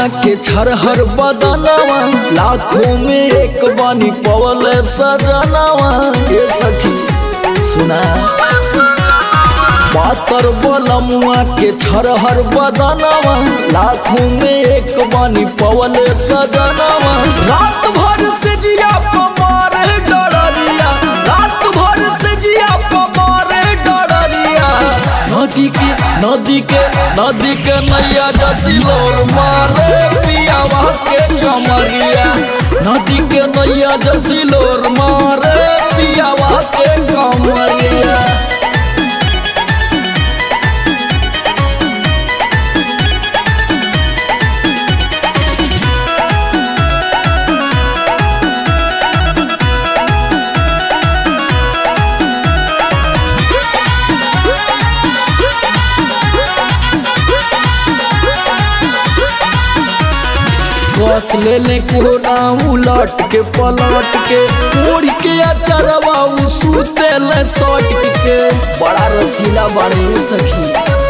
के छरहर बदनवा लाखों में एक बानी पवल सजनवा ये सखी सुना पातर बलमुआ के छरहर बदनवा लाखों में एक बानी पवल सजनवा रात भर से जिया पमार डरिया रात भर से जिया पमार डरिया नदी के नदी के नदी के नैया जसिलोर मारे पियावा के कमरिया नदी के नैया जसिलोर मारे पियावा के कमरिया बस ले ले कोना उलट के पलट के मोड़ के अचरवा उ सूते ले सट के बड़ा रसीला बड़े सखी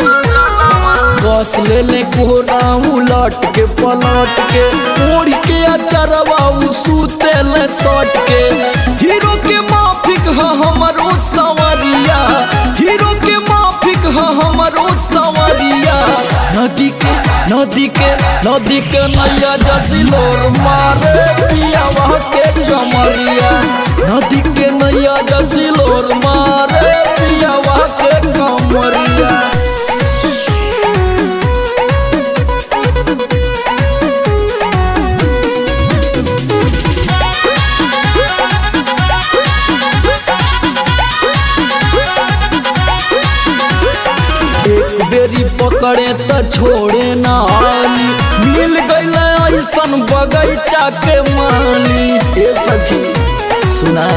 बस ले ले कोना उलट के पलट के मोड़ के अचरवा उ सूते ले सट के हीरो के माफिक ह हमरो सवरिया हीरो के माफिक ह हमरो सवरिया नदी के नदी के नदी के नैया जसिलोर मारे पियावा के कमरिया नदी के नैया जसिलोर मारे पियावा के कमरिया एक बेरी पकड़े त छोड़े ना आली मिल गईल ऐसन बगैचा के माली ए सखी सुना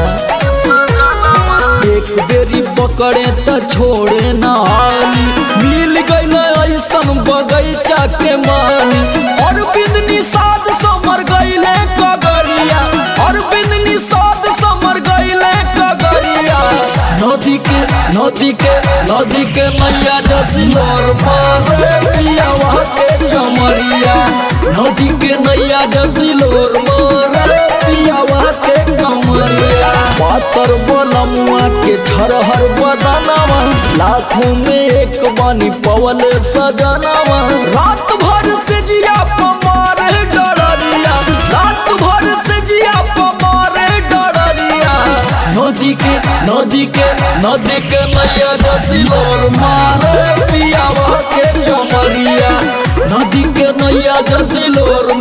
एक बेरी पकड़े त छोड़े ना आली मिल गईल ऐसन बगैचा के माली और बिंदनी साध समर गईले कगरिया और बिंदनी साध समर गईले कगरिया नदी के नदी के नदी के मैया जसिलोर मारे पियावा के कमरिया नदी के नैया जसिलोर मारे पियावा के कमरिया पातर बलमुआ के छरहर बदनवा लाखों में एक बानी पवल सजनवा रात भर से जिया पमार डरिया रात भर से जिया पमार डरिया नदी के नदी के नदी के नैया जसिलोर मारे पियावा के कमरिया नदी के नैया जसिलोर